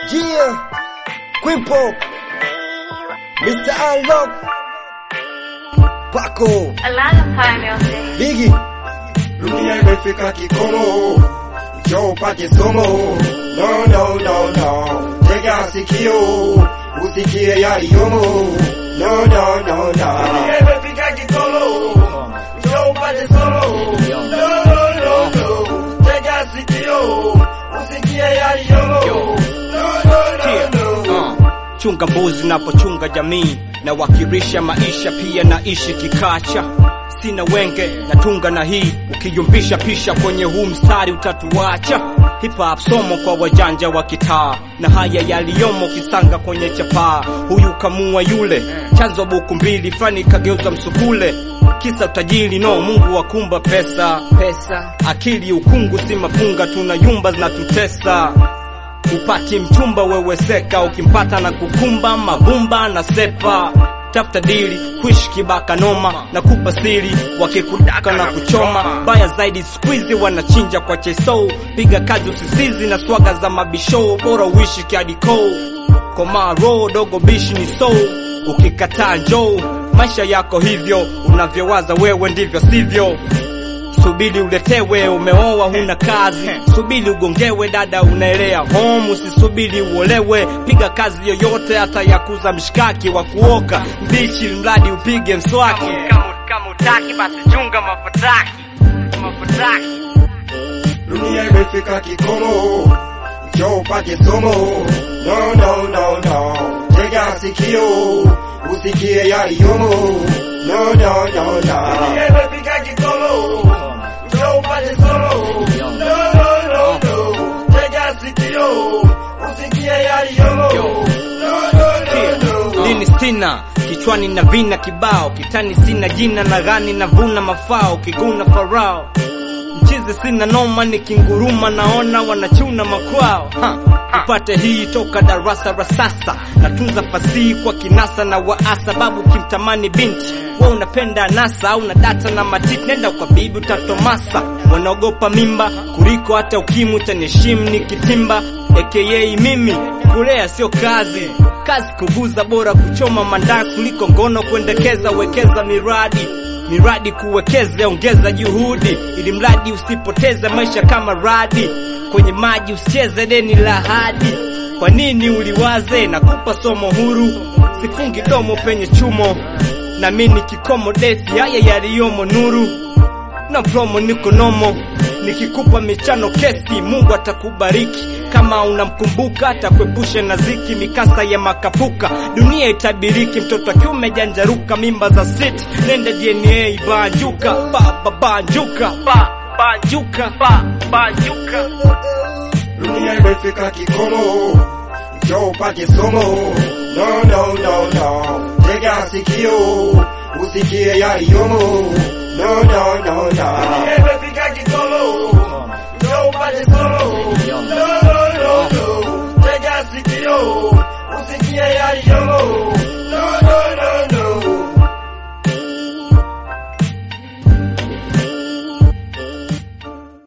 Yeah, Quimpo, Mr. Unlock, Paco, A lot of pioneers. Biggie, Dunia imefika kikomo, njoo upate somo. No, no, no, no, tega sikio usikie yaliyomo. No, no, no, no. Dunia imefika kikomo, njoo upate somo. No, no, no, no, tega sikio usikie yaliyomo. No, no, no, no. Uh, chunga mbuzi napochunga jamii na wakirisha maisha pia naishi kikacha sina wenge natunga na hii ukiyumbisha pisha kwenye huu mstari utatuacha hip hop somo kwa wajanja wa kitaa na haya yaliyomo kisanga kwenye chapaa huyu kamua yule chanzo buku mbili fani kageuza msukule kisa utajiri no mungu wakumba pesa pesa akili ukungu si mapunga tuna yumba zinatutesa upati mchumba weweseka ukimpata na kukumba mabumba na sepa tafuta dili kuishi kibaka noma na kupa siri wakikudaka na kuchoma baya zaidi squeezy wanachinja kwa cheso piga kazi usisizi na swaga za mabisho bora uishi kiadiko komaro dogo bishi ni so ukikataa njoo maisha yako hivyo unavyowaza wewe ndivyo sivyo subiri uletewe umeoa huna kazi subiri ugongewe dada unaelea home usisubiri uolewe piga kazi yoyote hata ya kuza mshikaki wa kuoka mbichi mradi upige mswaki kama utaki basi chunga mafataki mafataki Dunia imefika kikomo, njoo upate somo. No, no, no, no, tega sikio usikie yaliyomo. No, no, no, no. Dunia imefika kikomo, njoo upate somo. No, no, no, no, tega sikio usikie yaliyomo. No, no, no, no. dini sina kichwani na vina kibao kitani sina jina na gani na vuna mafao kiguna farao mchizi sina noma nikinguruma naona wanachuna makwao ha. upate hii toka darasa la sasa natunza fasihi kwa kinasa na waasa babu kimtamani binti we unapenda nasa au na data na matiti nenda kwa bibi utatomasa wanaogopa mimba kuliko hata ukimwi utaniheshimu nikitimba aka mimi kulea sio kazi kazi kuguza bora kuchoma mandazi kuliko ngono kuendekeza wekeza miradi miradi kuwekeza ongeza juhudi ili mradi usipoteze maisha kama radi kwenye maji usicheze deni la hadi kwa nini uliwaze na kupa somo huru sifungi domo penye chumo na mini kikomo dethi haya yaliyomo nuru na promo niko nomo nikikupa michano kesi mungu atakubariki kama unamkumbuka atakuepusha na ziki mikasa ya makapuka dunia itabiriki mtoto akiume janjaruka mimba za sit nende dna banjuka baba banjuka ba banjuka ba banjuka Dunia imefika kikomo, njoo upate somo. No, no, no, no, tega sikio usikie yaliyomo. No, no, no, no. Dunia imefika kikomo, njoo upate somo. No, no, no, no, tega sikio usikie yaliyomo.